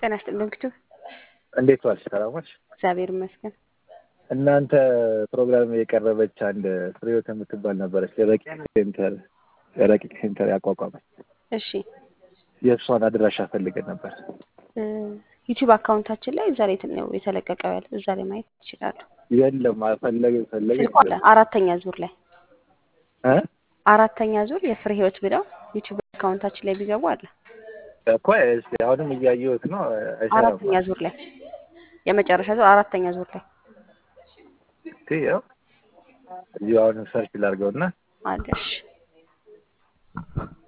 ጤና ይስጥልኝ ክቱ እንዴት ዋልሽ? ሰላም ዋልሽ? እግዚአብሔር ይመስገን። እናንተ ፕሮግራም የቀረበች አንድ ፍሬህይወት የምትባል ነበረች የረቂቅ ሴንተር የረቂቅ ሴንተር ያቋቋመች እሺ የእሷን አድራሻ ፈልገን ነበር። ዩቲዩብ አካውንታችን ላይ እዛ ላይ ነው የተለቀቀው ያለ እዛ ላይ ማየት ይችላሉ። የለም ፈለገ ፈለገ ስልኩ አለ አራተኛ ዙር ላይ እ አራተኛ ዙር የፍሬ ህይወት ብለው ዩቲዩብ አካውንታችን ላይ ቢገቡ አለ እኮ እስኪ አሁንም እያየሁት ነው። አይሰራም። አራተኛ ዙር ላይ የመጨረሻ ዙር አራተኛ ዙር ላይ እስኪ ያው እዚሁ አሁንም ሰርች ላድርገውና አለሽ